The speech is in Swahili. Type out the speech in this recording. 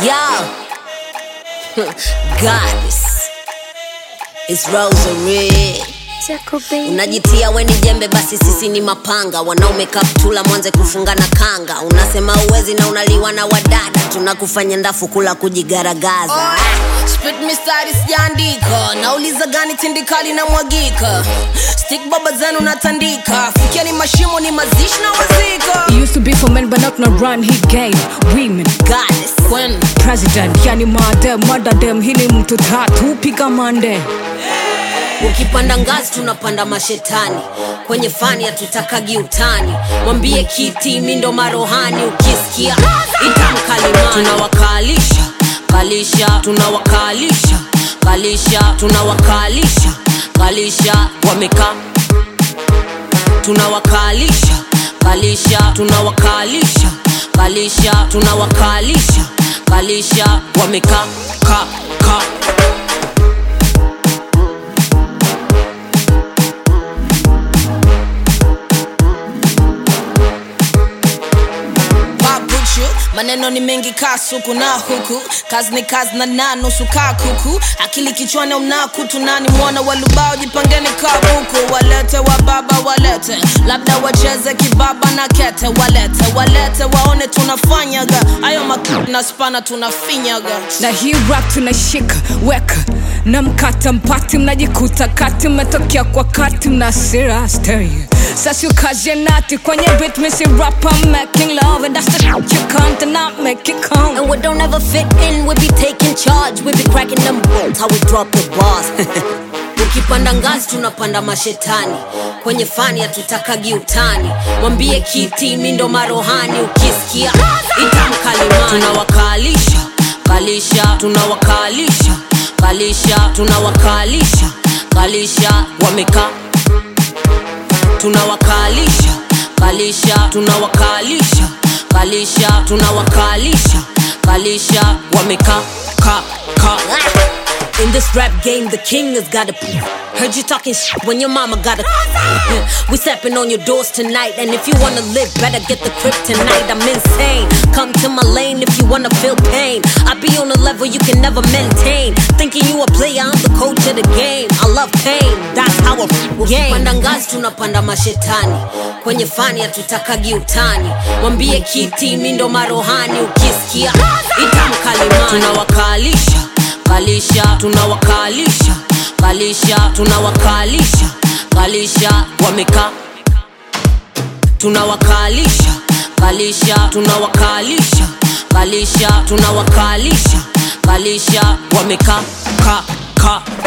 Yo, goddess, it's Rosary. Unajitia we ni jembe, basi sisi ni mapanga. Wanaume kaptula, mwanze kufunga na kanga. Unasema uwezi na unaliwa na wadada, tunakufanya ndafu kula kujigaragaza. Spit mistari sijaandika, nauliza gani tindikali na mwagika. Stick baba zenu natandika, fikia ni mashimo ni mazishi na wazika. It used to be for men, but not no run. He gave women Goddess, when president, yani madem, mada dem, hili mtu tatu piga mande. ukipanda ngazi tunapanda mashetani kwenye fani hatutakagi utani mwambie kiti mindo marohani ukisikia itamkalimani tunawakalisha kalisha tunawakalisha kalisha tunawakalisha kalisha wamekaa tunawakalisha kalisha tunawakalisha kalisha tunawakalisha kalisha wamekaa ka ka babuchu maneno ni mengi kaa suku na huku kazi ni kazi na na nusu kaa kuku akili kichwani umnaku tunani mwana walubao jipangeni kabuku walete wa baba walete labda wacheze kibaba na kete walete walete waone tunafanyaga ayo mak na spana tunafinyaga na hii rap tunashika weka na mkata mpati mnajikuta kati mmetokea kwa kati mna sira stereo sasa ukaje nati kwenye bit missy rap I'm making love and that's the shit you can't not make it count And we don't ever fit in, we be taking charge, we be cracking them bolts, how we drop the bars. ukipanda ngazi tunapanda mashetani kwenye fani hatutakagi utani mwambie kiti mindo marohani ukisikia itamkalimani tunawakalisha kalisha tunawakalisha kalisha tunawakalisha kalisha wamekaa tunawakalisha kalisha tunawakalisha kalisha tunawakalisha kalisha wamekaa ka ka in this rap game, the king has got a. Heard you talking shit when your mama got a. we stepping on your doors tonight, and if you wanna live, better get the crib tonight. I'm insane. Come to my lane if you wanna feel pain. I be on a level you can never maintain. Thinking you a player, I'm the coach of the game. I love pain, that's how I f- game. Panda ngazi tunapanda mashetani kwenye fani hatutakagi utani mwambie kiti mindo marohani ukisikia itamkalimani tunawakalisha kalisha tunawakalisha kalisha tunawakalisha kalisha wamekaa tunawakalisha kalisha tunawakalisha kalisha tunawakalisha kalisha wamekaa ka ka